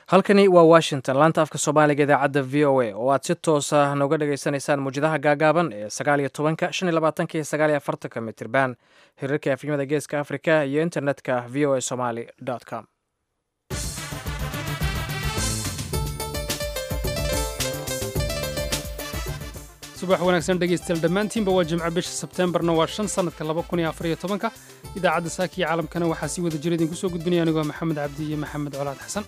halkani waa washington laanta afka soomaaliga idaacadda v o a oo aad si toosa nooga dhagaysanaysaan muwjadaha gaagaaban ee sagaal iyo tobanka shan iyo labaatanka iyo sagaal iyo afartanka mitirban hirarka afnimada geeska afrika iyo internetka v o a somaly com subax wanaagsan dhegaystayaal dhammaantiinba waa jimco bisha sebteembarna waa shan sannadka laba kun iyo afar iyo tobanka idaacadda saaka iyo caalamkana waxaa sii wada jira idinku soo gudbinaya anigoo maxamed cabdi iyo maxamed colaad xasan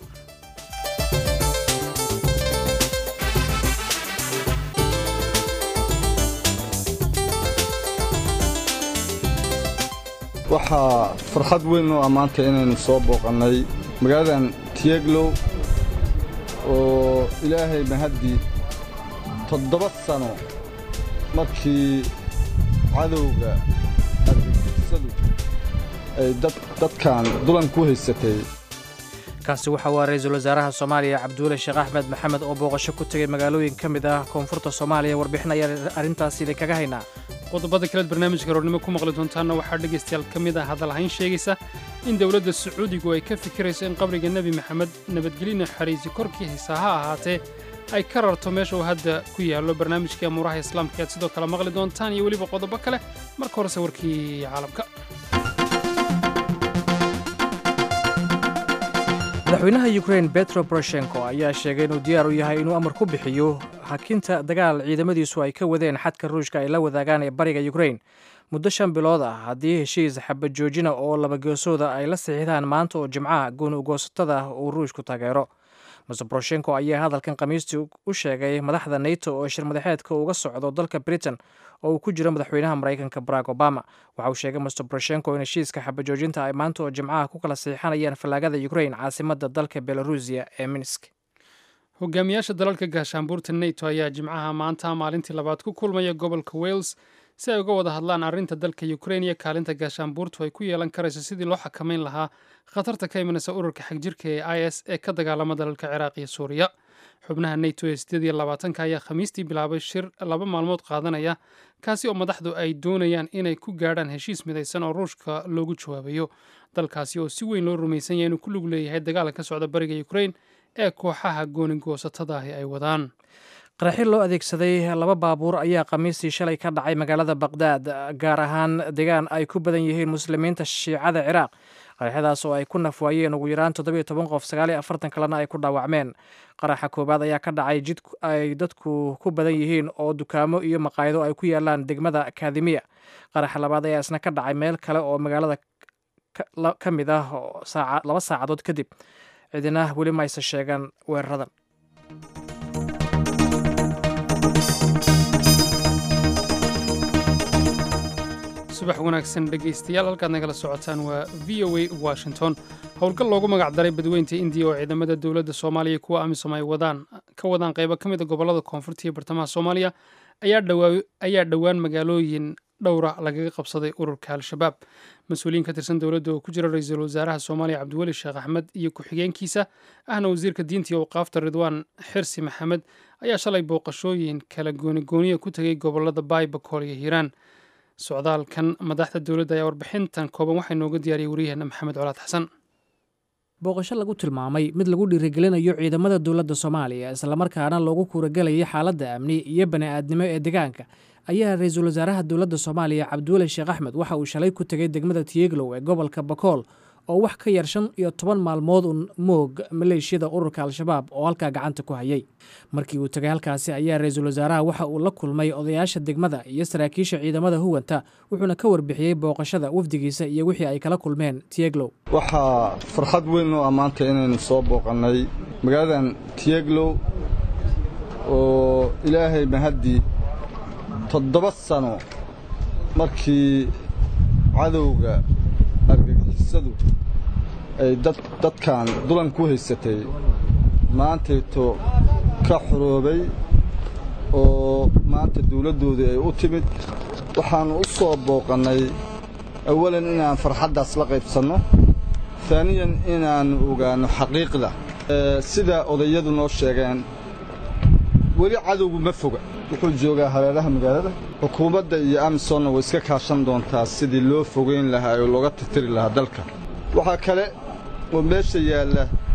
waxaa farxad weyn oo ammaanta inaynu soo booqannay magaaladan tiyeglow oo ilaahay mahaddii toddoba sano markii cadowga argagixisadu ay dadkan dulan ku haysatay kaasi waxa waa ra-iisul wasaaraha soomaaliya cabduule sheekh axmed maxamed oo booqasho ku tegay magaalooyin ka mid ah koonfurta soomaaliya warbixin ayaa arrintaasi idinkaga haynaa qodobada kaleed barnaamijka roornimo ku maqli doontaanna waxaa dhegaystayaal ka mid ah hadalhayn sheegaysa in dowladda sacuudigu ay ka fikirayso in qabriga nebi maxamed nabadgelyo naxariisi korkii haysaa ha ahaatee ay ka rarto meesha uu hadda ku yaallo barnaamijkai amuuraha islaamka aad sidoo kale maqli doontaan iyo weliba qodobo kale marka horese warkii caalamka madaxweynaha yukrain betro boroshenko ayaa sheegay inuu diyaar u yahay inuu amar ku bixiyo hakinta dagaal ciidamadiisu ay ka wadeen xadka ruushka ay la wadaagaan ee bariga yukrain muddo shan bilood ah haddii heshiis xabajoojina oo labageesooda ay la saxiixdaan maanta oo jimcaha gooni ugoosatada uu ruushku taageero mase boroshenko ayaa hadalkan khamiistii u sheegay madaxda nato oo shir madaxeedka uga socdo dalka britain oo uu ku jiro madaxweynaha maraykanka barack obama waxa uu sheegay master boroshenko in heshiiska xabajoojinta ay maanta oo jimcaha ku kala saxiixanayaan fallaagada ukrain caasimadda dalka belarusiya ee minsk hogaamiyaasha dalalka gaashaanbuurta nato ayaa jimcaha maanta maalintii labaad ku kulmaya gobolka wales si ay uga wada hadlaan arrinta dalka ukrain iyo kaalinta gaashaanbuurtu ay ku yeelan karayso sidii loo xakamayn lahaa khatarta ka imanaysa ururka xagjirka ee i s ee ka dagaalama dalalka ciraaq iyo suuriya xubnaha nato ee sideed iyo labaatanka ayaa khamiistii bilaabay shir laba maalmood qaadanaya kaasi oo madaxdu ay doonayaan inay ku gaadhaan heshiis midaysan oo ruushka loogu jawaabayo dalkaasi oo si weyn loo rumaysan yahay inuu ku lug leeyahay dagaalan ka socda bariga ukrain ee kooxaha goonigoosatada ay wadaan qaraxi loo adeegsaday laba baabuur ayaa khamiistii shalay ka dhacay magaalada baqhdaad gaar ahaan deegaan ay ku badan yihiin muslimiinta shiicada ciraaq qaraxyadaas oo ay ku nafwaayeen ugu yaraan toddobiyo toban qof sagaaliyo afartan kalena ay ku dhaawacmeen qaraxa koowaad ayaa ka dhacay jid ay dadku ku badan yihiin oo dukaamo iyo maqaayado ay ku yaalaan degmada kaadimiya qaraxa labaad ayaa isna ka dhacay meel kale oo magaalada ka mid ah laba saacadood kadib cidina weli mayse sheegan weeraradan subax wanaagsan dhegaystayaal halkaad nagala socotaan waa v o a washington howlgal loogu magac daray badweynta indiya oo ciidamada dowladda soomaaliya kuwa amisom ay wadaan ka wadaan qaybo ka mid a gobollada koonfurta iyo bartamaha soomaaliya ayaa dhowaan magaalooyin dhowra lagaga qabsaday ururka al-shabaab mas-uuliyiin ka tirsan dowladda oo ku jira ra-iisul wasaaraha soomaaliya cabdiweli sheekh axmed iyo ku-xigeenkiisa ahna wasiirka diinta iyo awqaafta ridwaan xirsi maxamed ayaa shalay booqashooyin kala goonigooniya ku tegay gobollada baay bakool iyo hiiraan socdaalkan madaxda dowladda ayaa warbixintan kooban waxaa nooga diyaariyay waryaheena maxamed colaad xasan booqasho lagu tilmaamay mid lagu dhiirigelinayo ciidamada dowladda soomaaliya islamarkaana loogu kuuragelayo xaaladda amni iyo bani-aadnimo ee deegaanka ayaa ra-iisul wasaaraha dowladda soomaaliya cabdiweli sheekh axmed waxa uu shalay ku tegay degmada tiyeglow ee gobolka bakool oo wax ka yar shan iyo toban maalmood un moog maleeshiyada ururka al-shabaab oo halkaa gacanta ku hayay markii uu tegay halkaasi ayaa ra-iisul wasaaraha waxa uu la kulmay odayaasha degmada iyo saraakiisha ciidamada huwanta wuxuuna ka warbixiyey booqashada wafdigiisa iyo wixii ay kala kulmeen tiyeglow waxaa farxad weyn oo ammaanta inaynu soo booqannay magaaladan tiyeglow oo ilaahay mahaddii toddoba sano markii cadowga argagixisadu ay dadkan dulan ku haysatay maantayto ka xoroobay oo maanta dawladdoodii ay u timid waxaannu u soo booqannay awalan inaan farxaddaas la qaybsanno taaniyan inaannu ogaanno xaqiiqda sida odayadu noo sheegeen weli cadowgu ma foga wuxuu joogaa hareeraha magaalada xukuumadda iyo amisonna way iska kaashan doontaa sidii loo fogayn lahaa oo looga tirtiri lahaa dalka waxaa kale oo meesha yaalla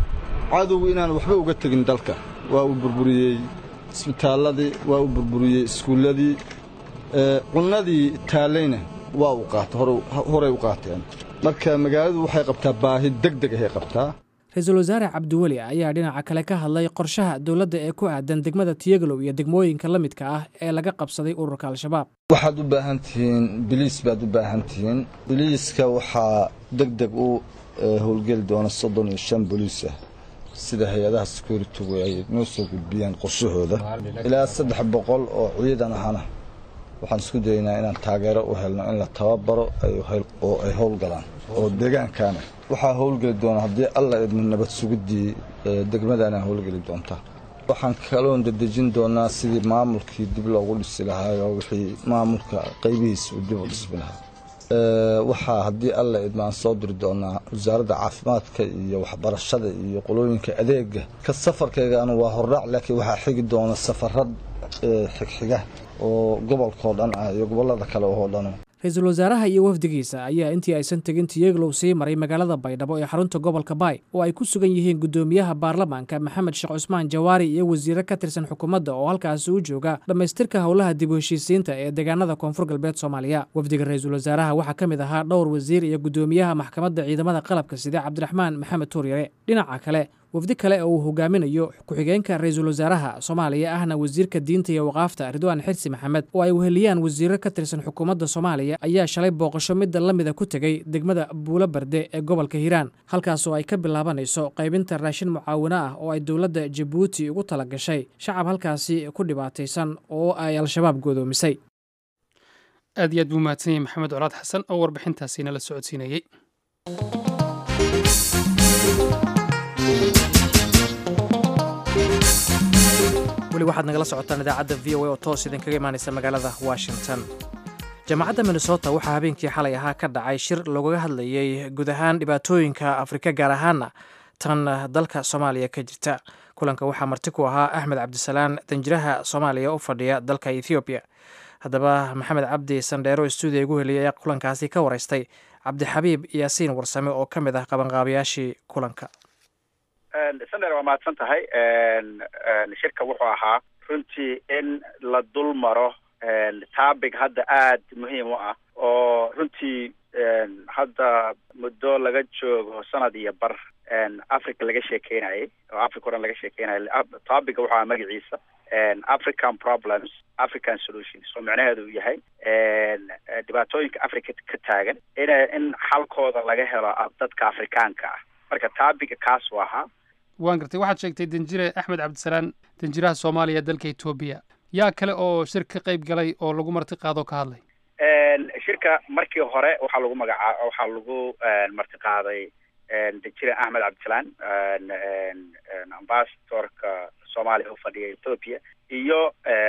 cadowgu inaan waxba uga tegin dalka waa uu burburiyey isbitaalladii waa uu burburiyey iskuulladii cunnadii taallayna waa uu qaata horay u qaateen marka magaaladu waxay qabtaa baahi deg deg ahay qabtaa ra-iisul wasaare cabdiweli ayaa dhinaca kale ka hadlay qorshaha dowladda ee ku aadan degmada tiyagalow iyo degmooyinka la midka ah ee laga qabsaday ururka al-shabaab waxaad u baahan tihiin biliis baad u baahan tihiin biliiska waxaa deg deg u howlgeli doona soddon iyo shan boliis ah sida hay-adaha securitigu ay noo soo gudbiyaan qorshahooda ilaa saddex boqol oo ciidan ahana waxaan isku dayaynaa inaan taageero u helno in la tababaro oo ay howlgalaan oo deegaankaana waxaa howlgeli doona haddii alla idmo nabad sugiddii degmadaana howlgeli doontaa waxaan kaloon dedejin doonaa sidii maamulkii dib loogu dhisi lahaayoo wixii maamulka qaybihiisa uu dib u dhismi lahaa waxaa haddii alla idmo aan soo diri doonaa wasaaradda caafimaadka iyo waxbarashada iyo qolooyinka adeega ka safarkaygana waa hordhaac laakiin waxaa xigi doona safarad xigxiga oo gobolkao dhan ah iyo gobollada kale oo dhan ra-iisul wasaaraha iyo wafdigiisa ayaa intii aysan tegin tiyeglow sii maray magaalada baydhabo ee xarunta gobolka baay oo ay ku sugan yihiin guddoomiyaha baarlamaanka maxamed sheekh cusmaan jawaari iyo wasiire ka tirsan xukuumadda oo halkaasi u jooga dhammaystirka howlaha dib u heshiisiinta ee deegaanada koonfur galbeed soomaaliya wafdiga ra-iisul wasaaraha waxaa ka mid ahaa dhowr wasiir iyo guddoomiyaha maxkamadda ciidamada qalabka side cabdiraxmaan maxamed tuuryare dhinaca kale wafdi kale oo uu hogaaminayo ku-xigeenka ra-iisul wasaaraha soomaaliya ahna wasiirka diinta iyo waqaafta ridwaan xirsi maxamed oo ay weheliyaan wasiiro ka tirsan xukuumadda soomaaliya ayaa shalay booqasho midda la mida ku tegey degmada buulo barde ee gobolka hiiraan halkaasoo ay ka bilaabanayso qaybinta raashin mucaawino ah oo ay dowladda jabuuti ugu tala gashay shacab halkaasi ku dhibaataysan oo ay al-shabaab godoomisay aad iyo aad buu mahadsan yahay maxamed colaad xasan oo warbixintaasiina la socodsiinayey weli waxaad nagala socotaan idaacadda v o a oo toos idinkaga imaanaysa magaalada washington jaamacadda minnesota waxaa habeenkii xalay ahaa ka dhacay shir loogaga hadlayey guud ahaan dhibaatooyinka afrika gaar ahaana tan dalka soomaaliya ka jirta kulanka waxaa marti ku ahaa axmed cabdisalaan danjiraha soomaaliya u fadhiya dalka ethoobiya haddaba maxamed cabdi sandheero stuudiya igu heliyay ayaa kulankaasi ka waraystay cabdixabiib yaasiin warsame oo ka mid ah qabanqaabayaashii kulanka sandheer waa mahadsan tahay shirka wuxuu ahaa runtii in la dul maro topic hadda aad muhiim u ah oo runtii hadda muddo laga joogo sanad iyo bar africa laga sheekeynayay oo africa o dhan laga sheekeynayay topica wuxuu ahaa magaciisa african problems african solutions oo micnaheedu uu yahay dhibaatooyinka africa ka taagan in in xalkooda laga helo dadka afrikaanka ah marka topica kaas u ahaa waan gartay waxaad sheegtay danjire axmed cabdisalaan danjiraha soomaaliya dalka etoobiya yaa kale oo shir ka qayb galay oo lagu marti qaado ka hadlay shirka markii hore waxaa lagu magacaa waxaa lagu marti qaaday danjire axmed cabdisalaan ambasadorka soomaaliya u fadhiya ethoopia iyo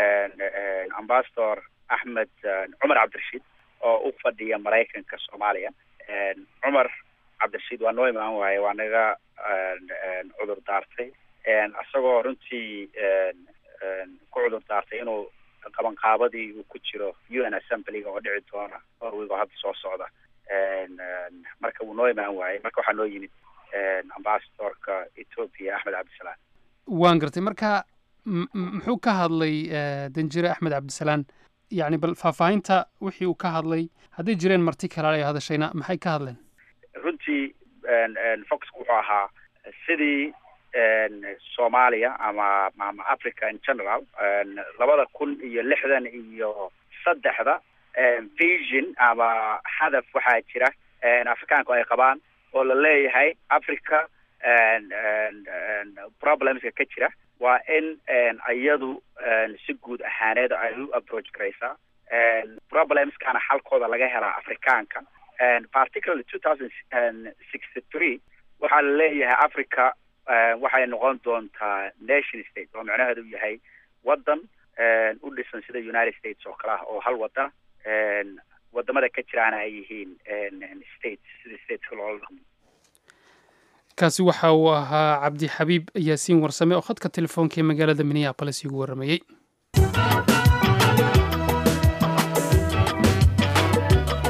ambasador axmed cumar cabdirashiid oo u fadhiya maraykanka soomaaliya cumar cabdirashiid waa noo imaan waaye waa naga cudur daartay isagoo runtii ku cudur daartay inuu qabanqaabadii uu ku jiro u n assemblyga oo dhici doona norwig oo hadda soo socda marka wuu noo imaan waayey marka waxaa noo yimid ambasadorka ethoopia axmed cabdisalaan waan gartay marka muxuu ka hadlay danjire axmed cabdisalaan yacni bal faahfaahinta wixii uu ka hadlay hadday jireen marti kalaal ay hadashayna maxay ka hadleen runtii foxku wuxuu ahaa sidii soomaaliya ama ama africa in general labada kun iyo lixdan iyo saddexda vision ama hadaf waxaa jira afrikaanku ay qabaan oo la leeyahay africa problemska ka jira waa in iyadu si guud ahaaneed ay u approach garaysaa problemskana xalkooda laga helaa afrikaanka particularly two thousand sixty three waxaa la leeyahay africa waxay noqon doontaa nation state oo micnaheedu yahay waddan u dhisan sida united states oo kale ah oo hal waddan wadamada ka jiraana ay yihiin states sida stateska loola dhaqmo kaasi waxa uu ahaa cabdi xabiib yaasiin warsame oo khadka telefoonka ee magaalada minneabolis igu warramayey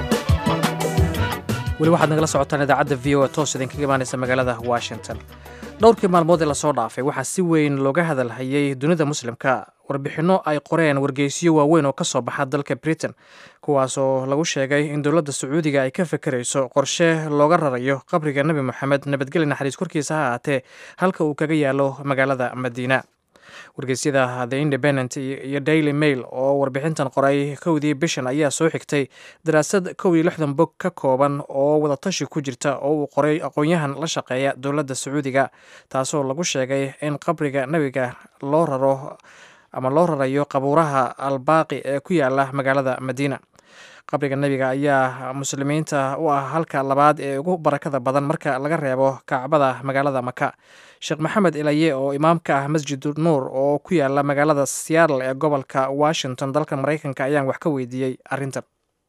weli waxaad nagala socotaan idaacadda v o a toos idinkaga imaanaysa magaalada washington dhowrkii maalmood ee lasoo dhaafay waxaa si weyn looga hadalhayay dunida muslimka warbixinno ay qoreen wargeysyo waaweyn oo ka soo baxa dalka britain kuwaasoo lagu sheegay in dowladda sacuudiga ay ka fekerayso qorshe looga rarayo qabriga nebi moxamed nabadgeli naxariis korkiisa ha ahaatee halka uu kaga yaalo magaalada madiina wargeysyada the independent iyo daily mail oo warbixintan qoray kowdii bishan ayaa soo xigtay daraasad kow iyo lixdan bog ka kooban oo wadatashi ku jirta oo uu qoray aqoon-yahan la shaqeeya dowladda sacuudiga taasoo lagu sheegay in qabriga nebiga loo raro ama loo rarayo qabuuraha albaaqi ee ku yaala magaalada madiina qabriga nebiga ayaa muslimiinta u ah halka labaad ee ugu barakada badan marka laga reebo kacbada magaalada maka sheekh maxamed ilaye oo imaamka ah masjid nuur oo ku yaala magaalada seattle ee gobolka washington dalka maraykanka ayaan wax ka weydiiyey arrintan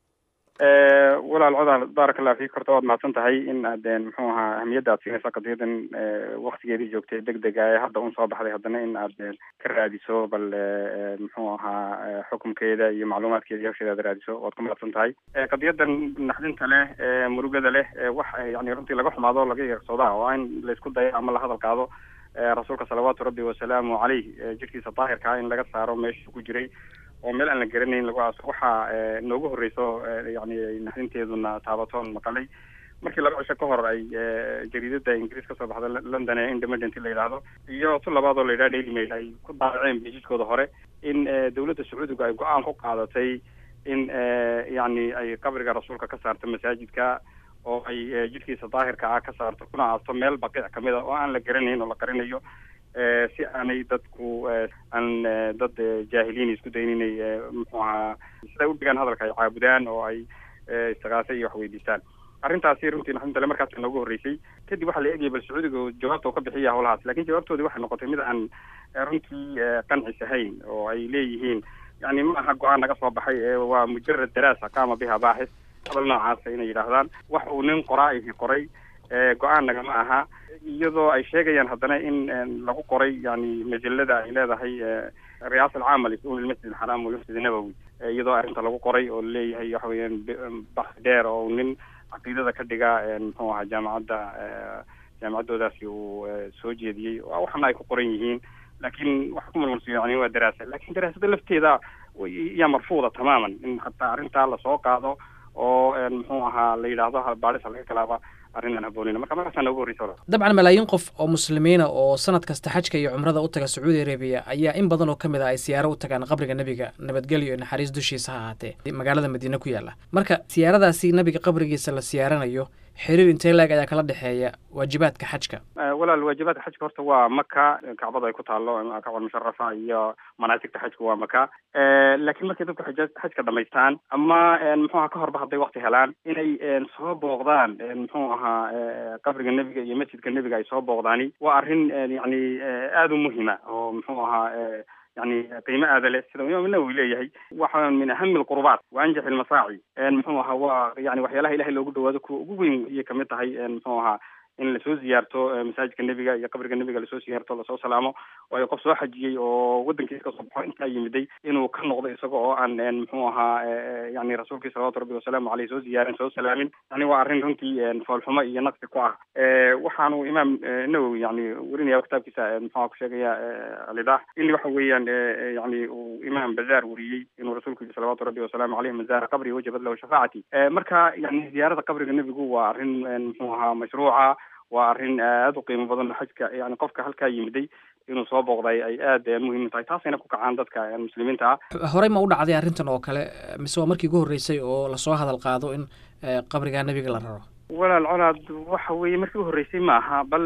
walaal codaal baarak allah fiik horta waad mahadsan tahay in aad muxuu ahaa ahmiyadda aad siinaysa qadiyadan waktigeedii joogtay deg dega ee hadda un soo baxday haddana in aad ka raadiso bal muxuu ahaa xukumkeeda iyo macluumaadkeeda iyo hawsheeda aad raadiso waad ku mahadsan tahay qadiyadan naxdinta leh murugada leh wax yani runtii laga xumaado laga yeersooda waa in laisku dayo ama la hadal qaado rasuulka salawaatu rabbi wasalaamu caleyh jirkiisa daahirkaa in laga saaro meesha ku jiray oo meel aan la garanayn lagu aaso waxaa noogu horreyso yani naxdinteeduna taabatoon maqalay markii laba cisho ka hor ay jariidada ingiriis kasoo baxda london ee independent la yidhaahdo iyo tu labaad oo la yidhaha daily mail ay ku daabaceen bijiskooda hore in dowladda sacuudiga ay go-aan ku qaadatay in yani ay qabriga rasuulka ka saarto masaajidka oo ay jidhkiisa daahirka ah ka saarto kuna aasto meel baqiic kamid a oo aan la garanayn oo la qarinayo si aanay dadku aan dad jaahiliin isku dayn inay muxuu ahaa siday u dhigaan hadalka ay caabudaan oo ay istiqaase iyo wax weydiistaan arrintaasi runtii naxdintale markaas noogu horreysay kadib waxaa la eegayay bal sacuudiga jawaabta uu ka bixiya howlahaas lakin jawaabtoodii waxay noqotay mid aan runtii qancis ahayn oo ay leeyihiin yani ma aha go-aan naga soo baxay waa mujarad daraasa qaama biha baaxis hadal noocaasa inay yidhaahdaan wax uu nin qoraa ihi qoray go-aan nagama aha iyadoo ay sheegayaan haddana in lagu qoray yani majalada ay leedahay riyaasa alcaama lisuul ilmasjid alxaraam walmasjid nabowi iyadoo arrinta lagu qoray oo laleeyahay waxa weeyaan baxi dheer oo nin caqiidada ka dhiga muxuu ahaa jaamacadda jaamacaddoodaasi uu soo jeediyey waxana ay ku qoran yihiin laakiin waxa ku malmalsiyo yani waa daraasa lakin daraasada lafteeda yaa marfuuda tamaaman in hataa arrintaa lasoo qaado oo muxuu ahaa la yidhaahdo baadhisa laga galaaba arrinaan haboonina marka markaasaa noogu horreysa dabcan malaayiin qof oo muslimiina oo sanad kasta xajka iyo cumrada u taga sacuudi arabiya ayaa in badan oo ka mid ah ay siyaaro u tagaan qabriga nebiga nabadgelyo iyo naxariis dushiisa ha ahaatee magaalada madiine ku yaalla marka siyaaradaasi nebiga qabrigiisa la siyaaranayo xiriir intee laeg ayaa kala dhexeeya waajibaadka xajka walaal waajibaadka xajka horta waa maka kacbada ay ku taalo kacbal musharafa iyo manaasigta xajka waa maka laakiin markay dadku xaj xajka dhamaystaan ama muxuu aha ka horba hadday wakti helaan inay soo booqdaan muxuu ahaa qabriga nebiga iyo masjidka nebiga ay soo booqdaani waa arrin yani aada u muhima oo muxuu ahaa yani qiimo aada leh sida imaam nawowi leeyahay waxa min ahami alqurubaat wa anjax almasaaci muxuu ahaa waa yani waxyaalaha ilahay loogu dhawaado kuwa ugu weyn ayay kamid tahay muxuu ahaa in lasoo ziyaarto masaajidka nebiga iyo qabriga nebiga lasoo siyaarto lasoo salaamo waayo qof soo xajiyey oo waddankiisa kasoo baxo intaa yimiday inuu ka noqdo isaga oo aan muxuu ahaa yani rasuulkii salawatu rabbi wasalaamu aleyh soo ziyaarin soo salaamin yani waa arrin runtii foolxumo iyo naqsi ku ah waxaanu imaam nawowi yani werinaya kitaabkiisa muxuu ku sheegaya alidah in waxa weeyaan yani uu imaam bazaar weriyey inuu rasuulku yihi salawatu rabbi wasalaamu aleyh man zaara qabri wajabat lahu shafaacati marka yani ziyaarada qabriga nebigu waa arrin muxuu ahaa mashruuca waa arrin aada u qiimo badan xajka yani qofka halkaa yimiday inuu soo booqday ay aada muhiim tahay taasayna ku kacaan dadka muslimiinta ah horey ma u dhacday arrintan oo kale mise waa markii ugu horreysay oo lasoo hadal qaado in qabriga nebiga la raro walaal colaad waxa weeye markii u horreysay ma aha bal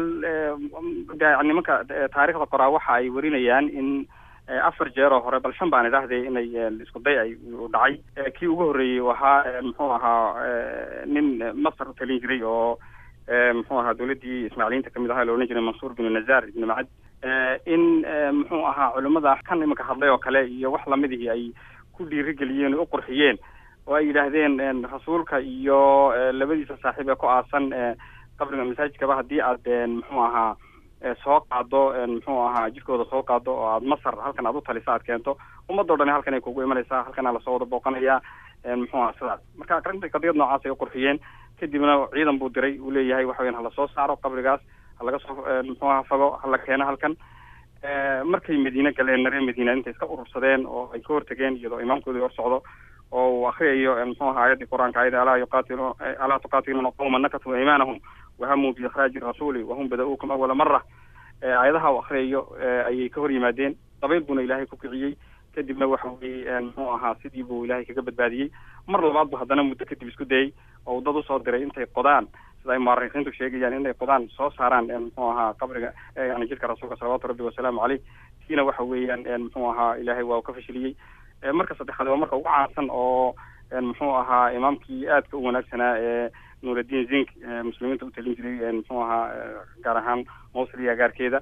nimanka taarikhda qoraa waxa ay warinayaan in afar jeer oo hore bal shan baan idhaahday inay isku day ay dhacay kii ugu horreeyey ahaa muxuu ahaa nin masar u talin jiray oo muxuu ahaa dawladdii ismaaciiliyiinta kamid ahaa la odhan jiray mansuur binu nazar ibnu macad in muxuu ahaa culimmada kan imanka hadlay oo kale iyo wax lamidihii ay ku dhiirigeliyeen oo u qurxiyeen oo ay yidhaahdeen rasuulka iyo labadiisa saaxiib ee ku aasan qabriga masaajidkaba haddii aad muxuu ahaa soo qaado muxuu ahaa jidkooda soo qaado oo aad masar halkan aad u talisa aad keento ummadoo dhan halkan ay kugu imanaysaa halkana lasoo wada booqanaya muxuu aha sidaas marka qadiyad noocaas ay u qurxiyeen kadibna ciidan buu diray uu leeyahay waxa weyan hala soo saaro qabrigaas halaga soo muxuu aha fago hala keeno halkan markay madiine galeen reer madiina intay iska urursadeen oo ay ka hortageen iyadoo imaamkoodii hor socdo oo uu akriyayo muxuu aha aayaddii qur-aanka ayada alaa yuqaatilu alaa tuqaatiluuna qawma nakatuu iimaanahum wahamuu biikraaji rasuuli wahum bada-uukum awala mara aayadaha uu akriyayo ayay ka hor yimaadeen dabayl buuna ilaahay ku kiciyey kadibna waxa weye muxuu ahaa sidii buu ilaahay kaga badbaadiyey mar labaad bu haddana muddo kadib isku dayey oo dad usoo diray intay qodaan sida ay muarikiintu sheegayaan inay qodaan soo saaraan muxuu ahaa qabriga yani jidka rasuulka salawaatu rabbi wasalaamu caleyh tiina waxa weeyaan muxuu ahaa ilaahay waa uu ka fashiliyey marka saddexaad waa marka ugu caansan oo muxuu ahaa imaamkii aadka u wanaagsanaa ee nuuraddiin zink muslimiinta u talin jiray muxuu ahaa gaar ahaan mawsil iyo agaarkeeda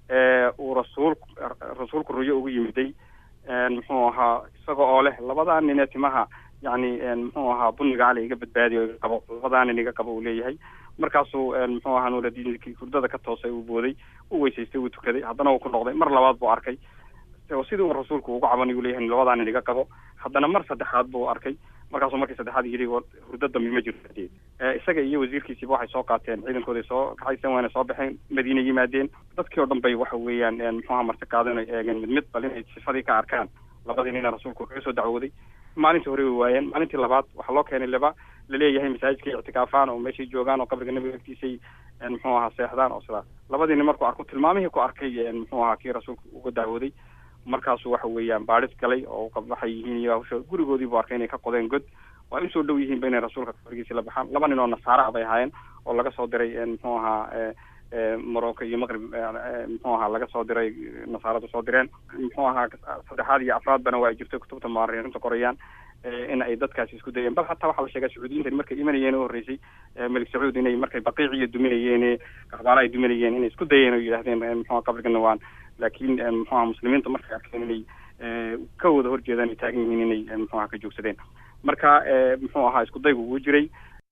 uu rasuul rasuulku ruyo ugu yimiday muxuu ahaa isaga oo leh labadaa nin ee timaha yani muxuu ahaa buniga cali iga badbaadiyo iga qabo labadaa nin iga qabo uu leeyahay markaasuu muxuu ahaa nuuraddiinkii hurdada ka toosay uu booday u weysaystay uu tukaday haddana uu ku noqday mar labaad buu arkay sidii uu rasuulku ugu cabanay uu leeyahay labadaa nin iga qabo haddana mar saddexaad buu arkay markaasuu markii saddexaad yidhi hurdo dambe ma jirto isaga iyo wasiirkiisiiba waxay soo qaateen ciidankooday soo kaxaysan waana soo baxeen madiina yimaadeen dadkii oo dhan bay waxa weeyaan muxuuha marti qaadan ay eegeen mid mid bal inay sifadii ka arkaan labadii nina rasuulku kaga soo dacwooday maalintii hore way waayeen maalintii labaad waxaa loo keenay laba laleeyahay masaajidkay ictikaafaan oo meeshay joogaan oo qabriga nabiga agtiisay muxuu ahaa seexdaan oo sidaas labadii nin markuu arko tilmaamihii ku arkay muxuu ahaa kii rasuulku uga dacwooday markaasuu waxa weeyaan baadhis galay oo waxay yihiin iyo hawsha gurigoodii buu arkay inay ka qodeen god waa usoo dhow yihiinba inay rasuulka qabrigiisi la baxaan laba nin oo nasaara bay ahaayeen oo laga soo diray muxuu ahaa morocco iyo maqrib muxuu ahaa laga soo diray nasaaradu soo direen muxuu ahaa saddexaad iyo afraadbana waa ay jirtay kutubta muarikiinta qorayaan in ay dadkaasi isku dayeen bal hataa waxaa la sheegaa sacuudiyiintan markay imanayeen u horreysay melik sacuud inay markay baqiiciyo duminayeen kaxbaala ay duminayeen inay isku dayeen oo yidhahdeen muxua qabrigana waan laakiin muxuaha muslimiinta markay arkeen inay ka wada horjeedaan ay taagan yihiin inay muxuaha ka joogsadeen marka muxuu ahaa isku daygu ugu jiray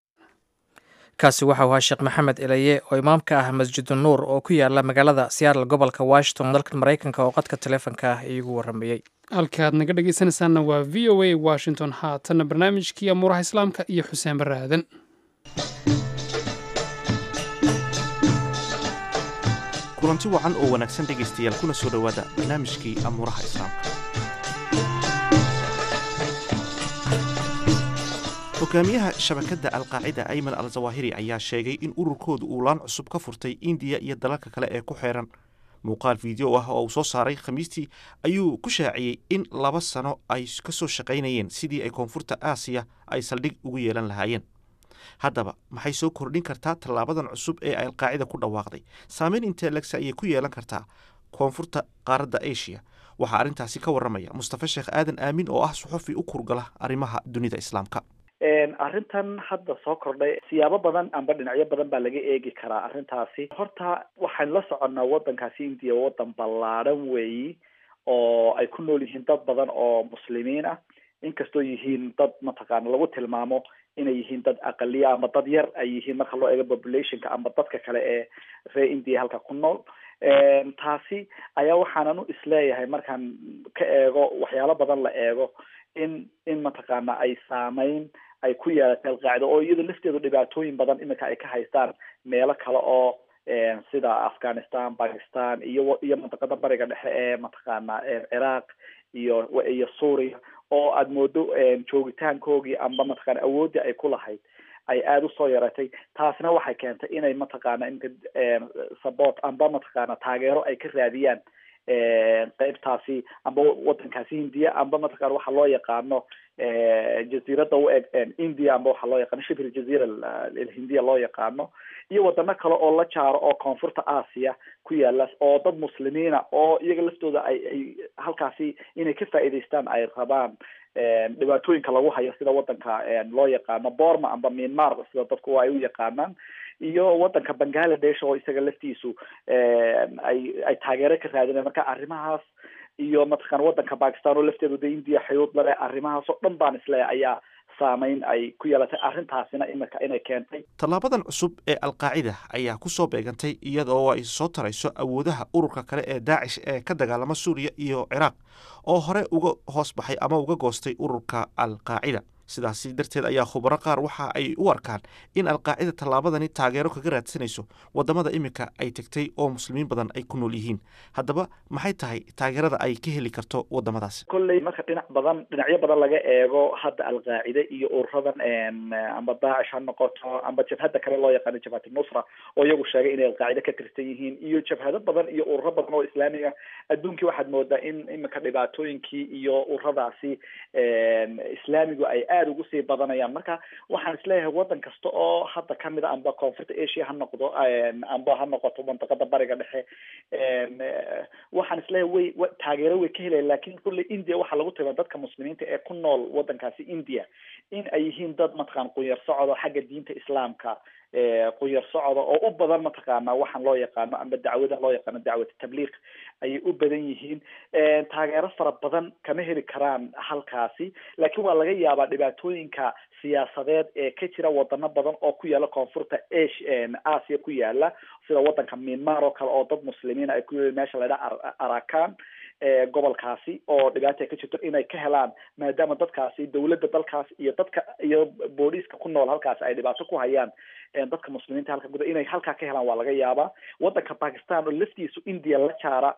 kaasi waxau ahaa sheekh maxamed elaye oo imaamka ah masjidu nuur oo ku yaala magaalada seattle gobolka washington dalka maraykanka oo qadka taleefonka ah iigu waramayey halkaad naga dhegaysanaysaanna waa v o a washington haatanna barnaamijkii amuuraha islaamka iyo xuseen barre aadan kulanti wacan oo wanaagsan dhegaystayaal kuna soo dhowaada barnaamijkii amuuraha islaamka hogaamiyaha shabakadda alqaacida ayman al zawahiri ayaa sheegay in ururkoodu uu laan cusub ka furtay indiya iyo dalalka kale ee ku xeeran muuqaal fiideo ah oo uu soo saaray khamiistii ayuu ku shaaciyey in laba sano ay ka soo shaqaynayeen sidii ay koonfurta aasiya ay saldhig ugu yeelan lahaayeen haddaba maxay soo kordhin kartaa tallaabadan cusub ee ay alqaacida ku dhawaaqday saameyn intee legse ayay ku yeelan kartaa koonfurta qaaradda asia waxaa arrintaasi ka warramaya mustafa sheekh aadan aamin oo ah suxufi u kurgala arrimaha dunida islaamka arrintan hadda soo kordhay siyaabo badan amba dhinacyo badan baa laga eegi karaa arrintaasi horta waxaynu la soconnaa waddankaasi indiya waddan ballaadhan weeyi oo ay ku nool yihiin dad badan oo muslimiin ah inkastoo yihiin dad mataqaana lagu tilmaamo inay yihiin dad aqaliya ama dad yar ay yihiin marka loo eego populationka amba dadka kale ee reer india halka ku nool taasi ayaa waxaanan u isleeyahay markaan ka eego waxyaalo badan la eego in in mataqaana ay saameyn ay ku yeelatay alqaacida oo iyada lafteedu dhibaatooyin badan iminka ay ka haystaan meelo kale oo sida afghanistan bakistan iyo iyo mantaqada bariga dhexe ee mataqaana ciraaq iyo iyo suuriya oo aada moodo joogitaankoogii amba mataqana awooddii ay ku lahayd ay aada usoo yaratay taasina waxay keentay inay mataqaana imka support amba mataqaana taageero ay ka raadiyaan qeybtaasi amba wadankaasi hindiya amba mataqana waxa loo yaqaano jaziirada u eg india amba waxa loo yaqaano shibhil jaziira alhindiya loo yaqaano iyo wadano kale oo la jaaro oo koonfurta aasiya ku yaala oo dad muslimiina oo iyaga laftooda ay ay halkaasi inay ka faa'iidaystaan ay rabaan dhibaatooyinka lagu hayo sida wadanka loo yaqaano borma amba myanmar sida dadku ay u yaqaanaan iyo wadanka bangaladesh oo isaga laftiisu ay ay taageero ka raadinayan marka arrimahaas iyo mataqana wadanka bakistan oo lafteedu de india xayuud lale arrimahaas oo dhan baan isleeyahay ayaa saameyn ay ku yeelatay arrintaasina imika inay keentay tallaabadan cusub ee alqaacida ayaa ku soo beegantay iyadoo ay soo tarayso awoodaha ururka kale ee daacish ee ka dagaalama suuriya iyo ciraaq oo hore uga hoos baxay ama uga goostay ururka alqaacida sidaasi darteed ayaa khubaro qaar waxa ay u arkaan in alqaacida tallaabadani taageero kaga raadsanayso wadamada iminka ay tegtay oo muslimiin badan ay ku nool yihiin haddaba maxay tahay taageerada ay ka heli karto wadamadaasi kolley marka dhinac badan dhinacyo badan laga eego hadda alqaacide iyo ururadan amba daacish ha noqoto amba jabhadda kale loo yaqaano jabhat nusra oo iyagu sheegay inay alqaacide ka tirsan yihiin iyo jabhado badan iyo ururo badan oo islaamiga adduunkii waxaad moodaa in iminka dhibaatooyinkii iyo ururadaasi islaamigu ay aada ugu sii badanayaan marka waxaan isleeyahay waddan kasta oo hadda kamid a amba koonfurta asia ha noqdo amba ha noqoto mantaqada bariga dhexe waxaan isleeyahay way taageero way ka helayan lakin kulley india waxaa lagu tilmaa dadka muslimiinta ee ku nool waddankaasi india in ay yihiin dad mataqaan qunyar socdo xagga diinta islaamka qunyar socda oo u badan mataqaana waxaan loo yaqaano amba dacwada loo yaqaano dacwat tabliiq ayay u badan yihiin taageero fara badan kama heli karaan halkaasi laakiin waa laga yaabaa dhibaatooyinka siyaasadeed ee ka jira wadano badan oo ku yaala koonfurta asia ku yaala sida wadanka myanmar oo kale oo dad muslimiin ay ku meesha la ydhaha arakan gobolkaasi oo dhibaata ka jirto inay ka helaan maadaama dadkaasi dawladda dalkaas iyo dadka iyo booliiska ku nool halkaasi ay dhibaato ku hayaan dadka muslimiinta halka guda inay halkaa ka helaan waa laga yaabaa wadanka bakistan oo laftiisu india la jaara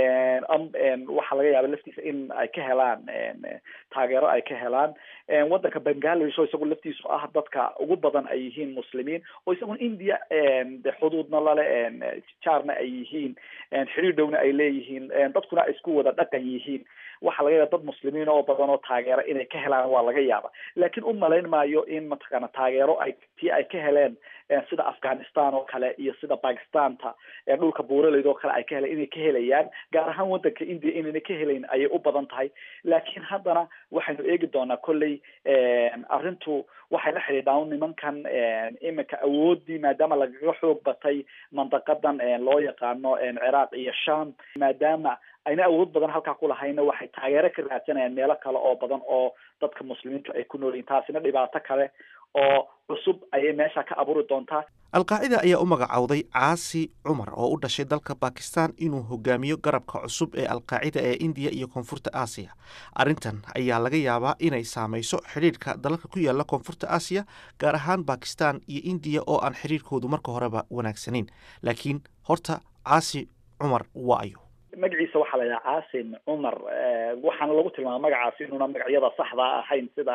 waxaa laga yaaba laftiisa in ay ka helaan taageero ay ka helaan wadanka bangladesh oo isagu laftiisu ah dadka ugu badan ay yihiin muslimiin oo isaguna india de xuduudna lale jaarna ay yihiin xiriir dhowna ay leeyihiin dadkuna ay isku wada dhaqan yihiin waxaa laga yaaba dad muslimiin oo badan oo taageero inay ka helaan waa laga yaaba laakiin u malayn maayo in mataqaana taageero ay tii ay ka heleen sida afghanistan oo kale iyo sida bakistanta dhulka buuraleyd oo kale ay ka heleen inay ka helayaan gaar ahaan wadanka india inayna ka helayn ayay u badan tahay laakiin haddana waxaynu eegi doonaa kolley arrintu waxay la xidhiidhaa nimankan iminka awoodii maadaama lagaga xoog batay mandaqadan loo yaqaano ciraaq iyo sham maadaama ayna awood badan halkaa ku lahayna waxay taageero ka raadsanayaan meelo kale oo badan oo dadka muslimiintu ay ku nool yihin taasina dhibaato kale oo cusub ayay meesha ka abuuri doontaa alqaacida ayaa u magacowday caasi cumar oo u dhashay dalka bakistan inuu hogaamiyo garabka cusub ee alqaacida ee indiya iyo koonfurta aasiya arrintan ayaa laga yaabaa inay saamayso xidhiidhka dalalka ku yaala koonfurta aasiya gaar ahaan bakistan iyo indiya oo aan xidhiidhkoodu marka horeba wanaagsanayn laakiin horta caasi cumar waa ayo magaciisa waxaa la yidhaha caasim cumar waxaana lagu tilmaama magacaasi inuuna magacyada saxda ahayn sida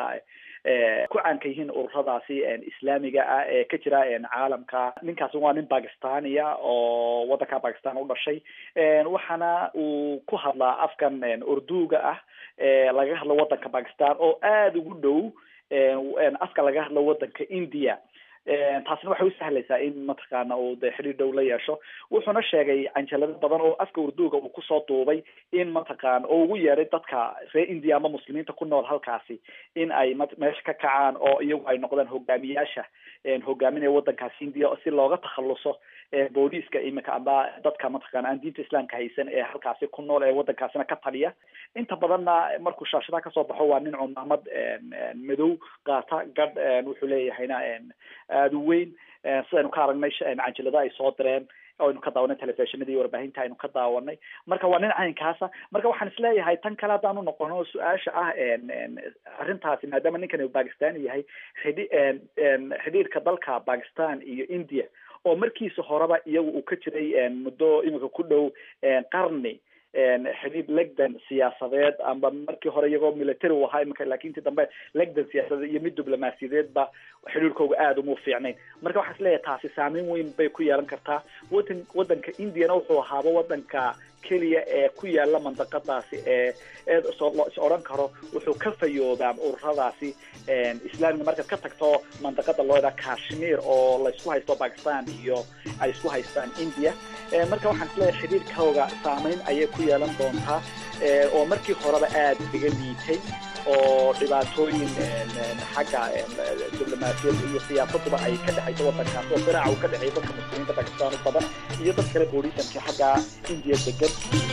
ku caanka yihiin ururadaasi islaamiga ah ee ka jira caalamka ninkaasi waa nin bakistania oo wadanka bakistan u dhashay waxaana uu ku hadlaa afkan urduga ah laga hadlo wadanka bakistan oo aada ugu dhow afka laga hadlo wadanka india taasina waxay u sahlaysaa in mataqaana uu de xidhiir dhow la yeesho wuxuuna sheegay canjalado badan oo afka urduga uu kusoo duubay in mataqaana oo ugu yeeray dadka reer india ama muslimiinta ku nool halkaasi in ay meesha ka kacaan oo iyagu ay noqdaan hogaamiyaasha hogaaminaya wadankaasi india si looga takhaluso booliiska iminka amba dadka mataqaana aan diinta islaamka haysan ee halkaasi ku nool ee wadankaasina ka taliya inta badanna markuu shaashadaha kasoo baxo waa nin cumaamad madow qaata gadh wuxuu leeyahayna aada u weyn sidaynu ka aragnay canjilada ay soo direen aynu ka daawanay telefishinada iyo warbaahinta aynu ka daawanay marka waa nin caynkaasa marka waxaan isleeyahay tan kale haddaanu noqono su-aasha ah arrintaasi maadaama ninkan bakistan yahay xidhi xidhiirka dalka bakistan iyo india oo markiisa horeba iyagu uu ka jiray muddo iminka ku dhow qarni xidhiid legdan siyaasadeed amba markii hore iyagoo military u ahaa iminka laakin intii dambe legdan siyaasadeed iyo mid diblomaasiyadeedba xidhiirkooga aada uma fiicnayn marka waxaa isleeyahay taasi saameyn weyn bay ku yeelan kartaa wadan wadanka indiana wuxuu ahaaba wadanka keliya ee ku yaala mandaqadaasi ee ee is odhan karo wuxuu ka fayoobaa ururadaasi islaamiga markaad ka tagto mandaqada loo yidhaha kashmir oo laysku haysto bakistan iyo ay isku haystaan india marka waxaan isleeyahay xidhiirkooga saameyn ayay ku yeelan doontaa oo markii horeba aada iga liitay oo dhibaatooyin xagga diblomaasiyadda iyo siyaasaduba ay ka dhexayso wadankaas oo firaaca uu ka dhexeeya dadka muslimiinta bakistan u badan iyo dad kale boolisanka xagga indiya degan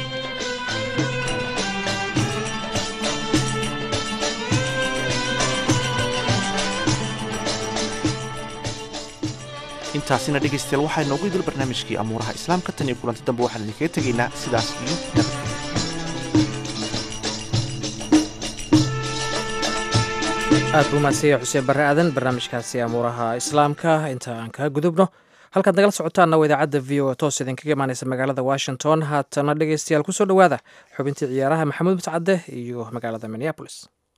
intaasina dhegaystayaal waxaa inoogu idil barnaamijkii amuuraha islaamka tan iyo kulanti dambe waxaan idinkaga tegaynaa sidaas iyo nabadgelya aad buu mahadsanyahay xuseen barre aadan barnaamijkaasi amuuraha islaamka inta aan kaga gudubno halkaad nagala socotaanna waa idaacadda v o toos idinkaga imaaneysa magaalada washington haatana dhegeystayaal kusoo dhowaada xubintii ciyaaraha maxamuud mutcadde iyo magaalada minneabolis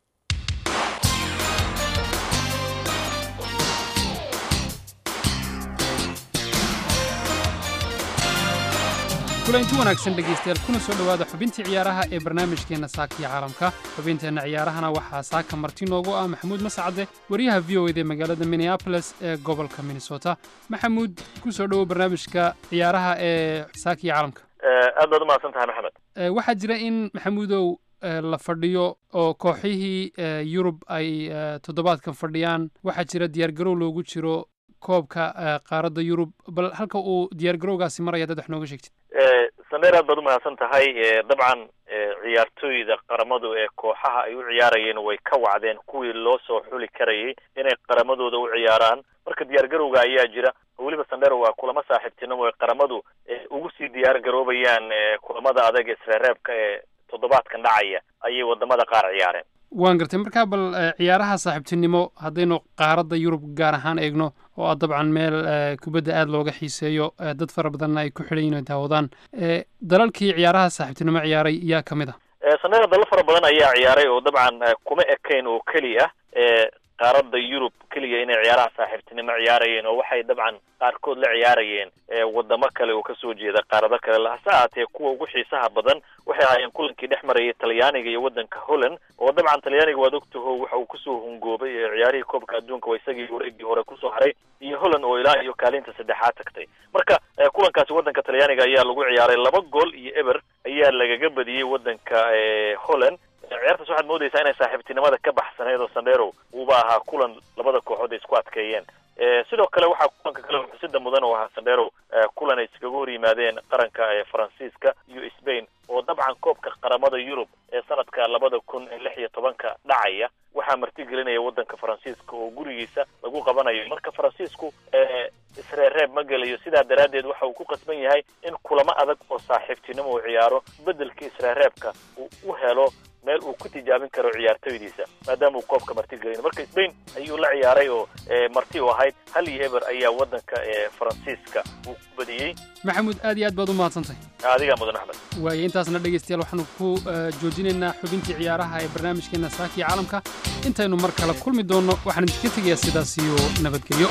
kulanti wanaagsan dhegaystayaal kuna soo dhowaada xubintii ciyaaraha ee barnaamijkeenna saakiya caalamka xubinteenna ciyaarahana waxaa saaka marti noogu ah maxamuud mascade wariyaha v o ed ee magaalada minneabolis ee gobolka minnesota maxamuud ku soo dhowow barnaamijka ciyaaraha ee saakiya caalamka aad baad umahadsan tahay maxamed waxaa jira in maxamuudow la fadhiyo oo kooxihii yurub ay toddobaadkan fadhiyaan waxaa jira diyaargarow loogu jiro koobka qaaradda yurub bal halka uu diyaargarowgaasi maraya dad wax nooga sheegtid saneer aad baad umahadsan tahay dabcan ciyaartooyda qaramadu ee kooxaha ay u ciyaarayeen way ka wacdeen kuwii loo soo xuli karayay inay qaramadooda u ciyaaraan marka diyaargarowga ayaa jira weliba sandero waa kulamo saaxiibtinimo ee qaramadu ugu sii diyaar garoobayaan kulamada adag ee isreereebka ee toddobaadkan dhacaya ayay wadamada qaar ciyaareen waan gartay markaa bal ciyaaraha saaxiibtinimo haddaynu qaaradda yurub gaar ahaan eegno oo ah dabcan meel kubadda aada looga xiiseeyo dad fara badanna ay ku xidhan yihin ay daawadaan dalalkii ciyaaraha saaxiibtinimo ciyaaray yaa ka mid ah sanera dalal fara badan ayaa ciyaaray oo dabcan kuma ekayn oo keliya qaaradda yurub keliya inay ciyaaraha saaxiibtinimo ciyaarayeen oo waxay dabcan qaarkood la ciyaarayeen wadamo kale oo kasoo jeeda qaarado kale hase ahaatee kuwa ugu xiisaha badan waxay ahaayeen kulankii dhex marayay talyaaniga iyo waddanka holland oo dabcan talyaaniga waad ogtaho waxa uu kusoo hungoobay ciyaarihii koobka adduunka waa isagii wareegii hore kusoo haray iyo holland oo ilaa iyo kaalinta saddexaad tagtay marka kulankaasi waddanka talyaaniga ayaa lagu ciyaaray laba gool iyo eber ayaa lagaga badiyey waddanka holland ciyaartaas waxaad moodaysaa inay saaxiibtinimada ka baxsaneyd oo sandero uuba ahaa kulan labada kooxood ay isku adkeeyeen sidoo kale waxaa kulanka kale xusida mudan oo ahaa sandero kulan ay iskaga hor yimaadeen qaranka faransiiska iyo spain oo dabcan koobka qaramada yurub ee sanadka labada kun lix iyo tobanka dhacaya waxaa martigelinaya waddanka faransiiska oo gurigiisa lagu qabanayo marka faransiisku isreereeb ma gelayo sidaa daraaddeed waxa uu ku qasban yahay in kulamo adag oo saaxiibtinimo uu ciyaaro beddelkii isreereebka uu u helo meel uu ku tijaabin karo ciyaartoydiisa maadaama uu koobka marti gelin marka spain ayuu la ciyaaray oo marti u ahayd hal iyo eber ayaa waddanka faransiiska uu ku badiyey maxamuud aad iyo aad baad u mahadsantahay adigaa mudan axmed waayo intaasna dhegaystayaal waxaanu ku joojinaynaa xubintii ciyaaraha ee barnaamijkeenna saakiya caalamka intaynu mar kale kulmi doonno waxaan idinka tegayaa sidaas iyo nabadgelyo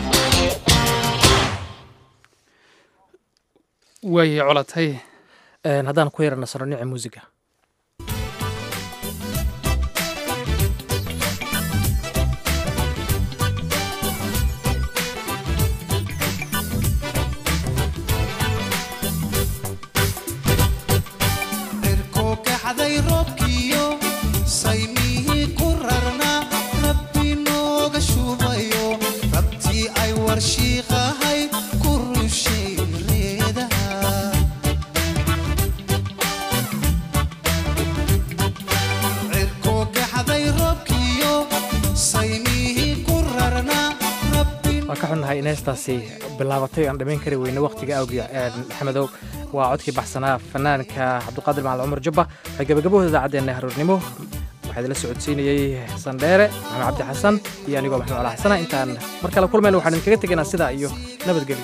waayay colatay haddaan ku yara nasano dhinaca muusiga in heestaasi bilaabatay aan dhamayn kari weyne wakhtiga awgiya maxamedow waa codkii baxsanaa fanaanka cabdiqaadir macalin cumar jubba waxay gabagabahooda idaacaddeena haroornimo waxaa idinla socodsiinayey sandheere maxamed cabdi xasan iyo anigoo maxamed cala xasana intaan mar kale kulmayna waxaan idinkaga tegaynaa sidaa iyo nabadgelyo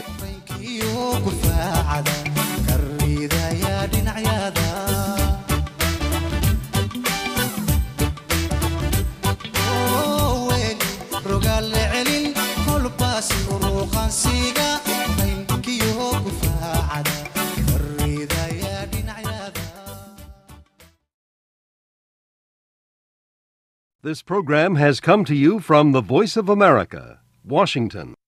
This program has come to you from the Voice of America, Washington.